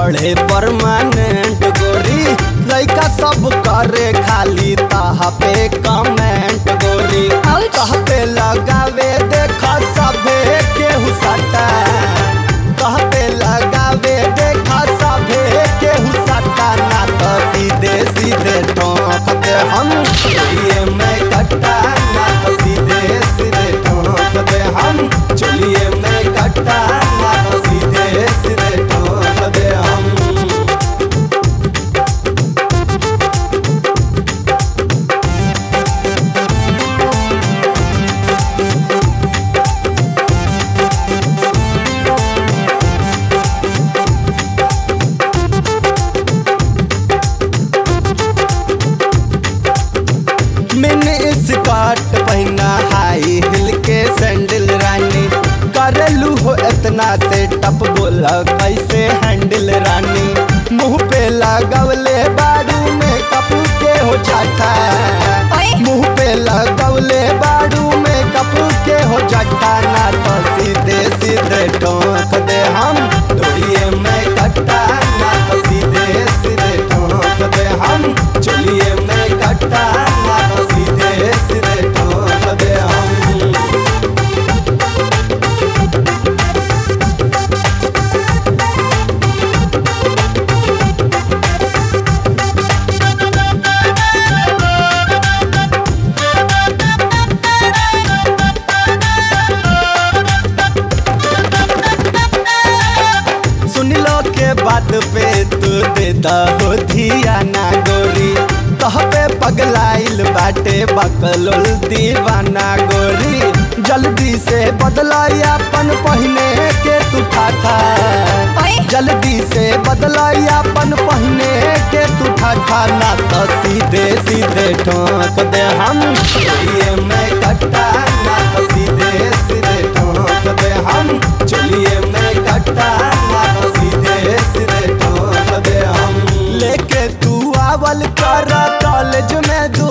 बढ़े परमानेंट गोरी लइका सब करे खाली ताहा पे कमेंट गोरी Ouch. कह पे लगावे देखा सभे केहू सटा कह पे लगावे देखा सभे केहू सटा ना तो सीधे सीधे ठोक दे हम चलिए मैं कट्टा ना तो सीधे सीधे ठोक दे हम चलिए मैं कट्टा ना तो सीधे सीधे ठोक दे हम मैंने स्कर्ट पहना हाई हिल के सैंडल रानी करेलू हो इतना से टप बोला कैसे हैंडल रानी मुंह पे लगवले बाड़ू में कपू के हो जाता ओए। मुंह पे लगवले बाड़ू में कपू के हो जाता ना तो सीधे सीधे ठोक दे हम दौड़िए मैं कट्टा ना तो सीधे सीधे ठोक दे हम चलिए मैं कट्टा ना तो सीधे सीधे ठोक दे हम सुन लो के बात पे तू दे हो धिया ना गोरी कह पे पगलाइल बाटे बकलोल दीवाना गोरी जल्दी से बदलाई अपन पहने के तू ठाठा ओए। जल्दी से बदलाई अपन पहने के तू ठाठा ना तो सीधे सीधे ठोक दे हम चलिए मैं कट्टा ना तो सीधे सीधे ठोक दे हम चलिए मैं कट्टा ना तो सीधे सीधे ठोक दे हम लेके तू आवल कर कॉलेज में दू